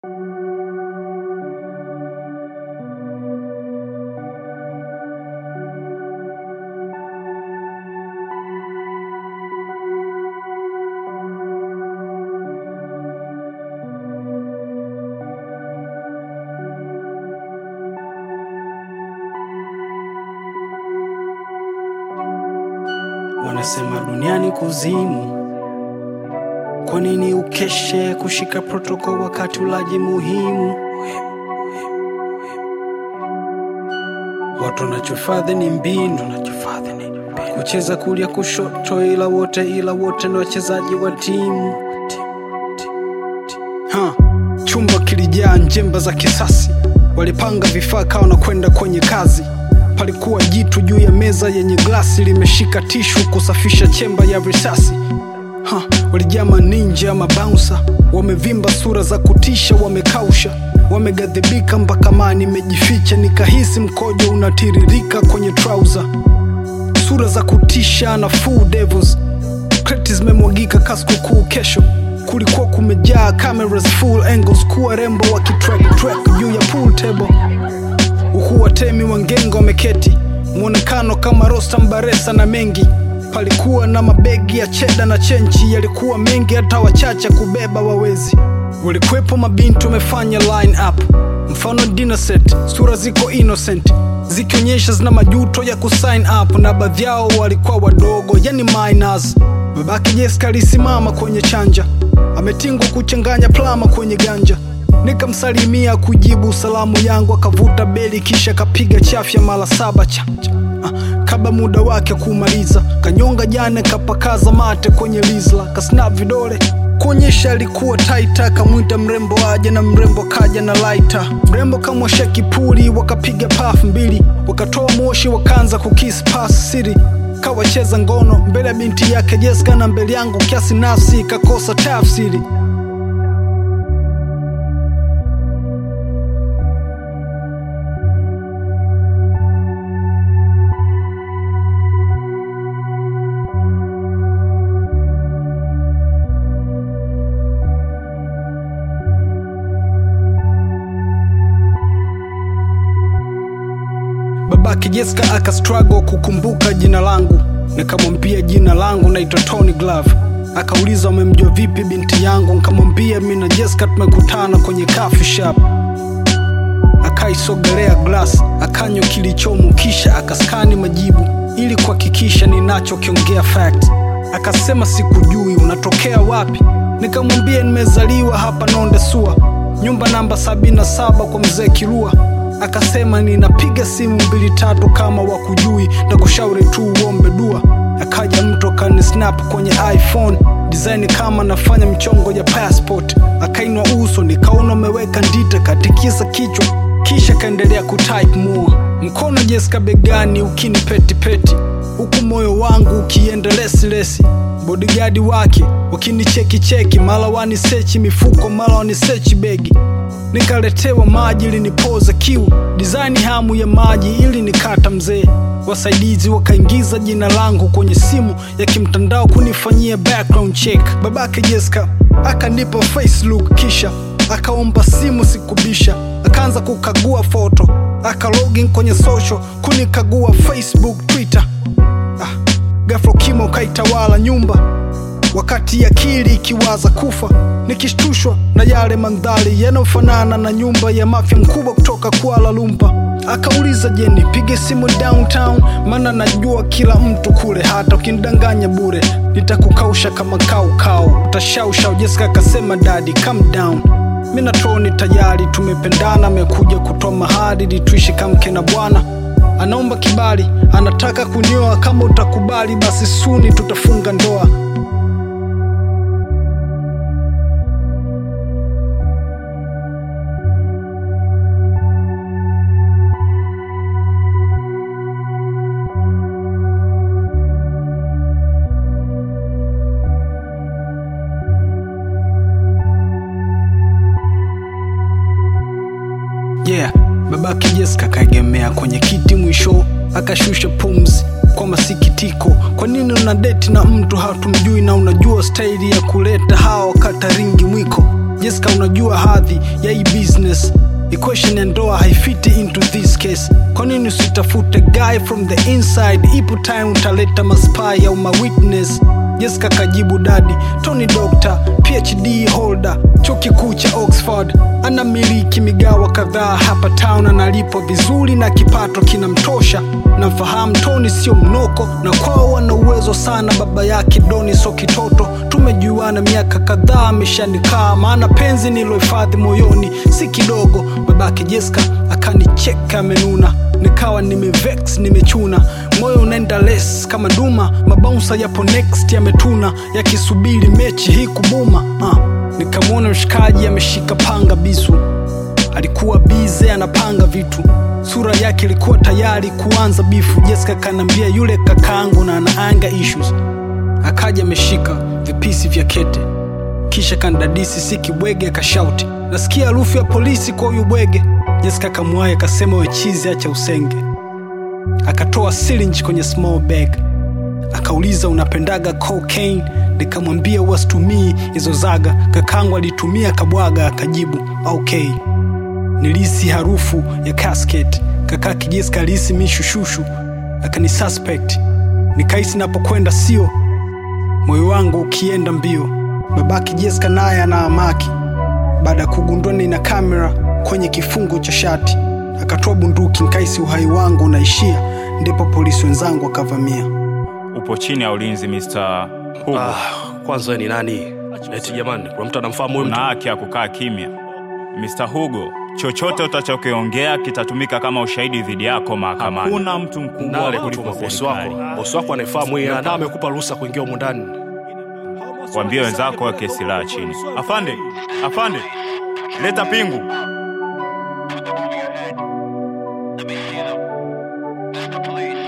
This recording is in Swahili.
Wanasema duniani kuzimu. Kwa nini ukeshe kushika protoko wakati ulaji muhimu? Watu wanachofadhi ni mbinu, kucheza kulia kushoto, ila wote ila wote ni wachezaji wa timu. Ha, chumba kilijaa njemba za kisasi, walipanga vifaa kawa na kwenda kwenye kazi. Palikuwa jitu juu ya meza yenye glasi limeshika tishu kusafisha chemba ya risasi. Ha, walijaa maninja mabaunsa, wamevimba sura za kutisha, wamekausha, wamegadhibika mpaka mani imejificha, nikahisi mkojo unatiririka kwenye trouser. Sura za kutisha na full devils, kreti zimemwagika kaskukuu kesho. Kulikuwa kumejaa cameras full angles, kuwa rembo wakitrack track juu ya pool table huku watemi wa ngengo wameketi, mwonekano kama Rostam Baresa na mengi. Palikuwa na mabegi ya cheda na chenchi, yalikuwa mengi hata wachache kubeba wawezi. Walikuwepo mabinti wamefanya line up, mfano dinner set, sura ziko innocent zikionyesha zina majuto ya kusign up, na baadhi yao walikuwa wadogo, yani minors. Babake Jessica alisimama kwenye chanja, ametingwa kuchanganya plama kwenye ganja nikamsalimia kujibu salamu yangu, akavuta beli kisha kapiga chafya mara saba cha, cha. Ah, kabla muda wake kumaliza, kanyonga jana kapakaza mate kwenye lizla, kasnap vidole kuonyesha alikuwa taita, kamwita mrembo aje na mrembo kaja na laita. Mrembo kamwosha kipuli, wakapiga paf mbili, wakatoa moshi, wakaanza kukis pas siri kawacheza ngono mbele ya binti yake Jessica na mbele yangu, kiasi nafsi kakosa tafsiri. Babake Jessica aka struggle kukumbuka jina langu, nikamwambia jina langu naitwa Tony Glove. Akauliza umemjua vipi binti yangu, nikamwambia mimi na Jessica tumekutana kwenye coffee shop. Akaisogelea glass, akanywa kilichomo, kisha akaskani majibu ili kuhakikisha ninachokiongea fact. Akasema sikujui, unatokea wapi? Nikamwambia nimezaliwa hapa Nonde Sua, nyumba namba 77 kwa mzee Kilua akasema ninapiga simu mbili tatu kama wakujui na kushauri tu uombe dua. Akaja mtu akani snap kwenye iPhone design kama nafanya mchongo ya passport. Akainwa uso nikaona umeweka ndita, katikisa kichwa kisha kaendelea kutype more. Mkono Jessica begani ukini peti peti, huku moyo wangu ukienda lesi lesi. Bodyguard wake wakinicheki cheki, mara wanisechi mifuko, mara wanisechi begi nikaletewa maji ili nipoze kiu, design hamu ya maji ili nikata mzee. Wasaidizi wakaingiza jina langu kwenye simu ya kimtandao kunifanyia background check. Babake Jessica akanipa face look, kisha akaomba simu sikubisha, akaanza kukagua foto, aka login kwenye social kunikagua Facebook, Twitter. Ah, ghafla kimo kaitawala nyumba wakati akili ikiwaza kufa, nikishtushwa na yale mandhari yanayofanana na nyumba ya mafia mkubwa kutoka Kuala Lumpur. Akauliza, je, nipige simu downtown? Maana najua kila mtu kule, hata ukinidanganya bure nitakukausha kama kaukau, utashausha. Jessica akasema, dadi calm down, mi na Tony tayari tumependana, amekuja kutoa mahari ili tuishi kama mke na bwana anaomba kibali, anataka kunioa. Kama utakubali, basi suni tutafunga ndoa. Yeah, babake Jessica kaegemea kwenye kiti, mwisho akashusha pumzi kwa masikitiko. Kwa nini una deti na mtu hatumjui na unajua staili ya kuleta hawa kataringi mwiko? Jessica, unajua hadhi ya hii business equation ya ndoa haifiti into this case. Kwa nini usitafute guy from the inside? Ipo time utaleta maspy au mawitness. Jessica kajibu dadi, Tony Doctor, PhD holder, chuo kikuu cha Oxford, ana miliki migawa kadhaa hapa town, analipwa vizuri na kipato kinamtosha. Namfahamu Tony sio mnoko, na kwao wana uwezo sana. Baba yake Doni so kitoto, tumejuana miaka kadhaa, ameshanikaa maana penzi nilohifadhi moyoni si kidogo. Babake Jessica akanicheka amenuna, nikawa nimevex nimechuna, moyo unaenda les kama duma, mabaunsa yapo next yametuna, yakisubiri mechi hii kubuma. Uh, nikamwona mshikaji ameshika panga bisu, alikuwa bize anapanga vitu, sura yake ilikuwa tayari kuanza bifu. Jessica kanambia yule kakaangu na anaanga issues, akaja ameshika vipisi vya kete kisha kandadisi si kibwege, akashauti nasikia harufu ya polisi kwa huyu bwege. Jessica kamwaye akasema wechizi, acha usenge. Akatoa syringe kwenye small bag, akauliza unapendaga cocaine? Nikamwambia wasitumii hizo zaga, kakangu alitumia kabwaga. Akajibu okay. Nilisi harufu ya casket, kaka Jessica alihisi mishushushu, akani suspect. Nikahisi napokwenda sio, moyo wangu ukienda mbio babake Jessica naye ana amaki. Baada ya kugundua nina kamera kwenye kifungo cha shati, akatoa bunduki, nkaisi uhai wangu unaishia. Ndipo polisi wenzangu wakavamia. Upo chini ya ulinzi Mr. Hugo. Ah, kwanza ni nani? Eti jamani, kuna mtu anamfahamu huyu Una mtu? haki ya kukaa kimya. Mr. Hugo, chochote utachokiongea kitatumika kama ushahidi dhidi yako mahakamani. Hakuna mtu mkubwa Nale kuliko kutuma bosi serikali. wako. Bosi wako anaifahamu hii na amekupa ruhusa kuingia humu ndani. Waambie wenzako weke silaha chini. Afande, afande, leta pingu. Let me hear them. That's the police.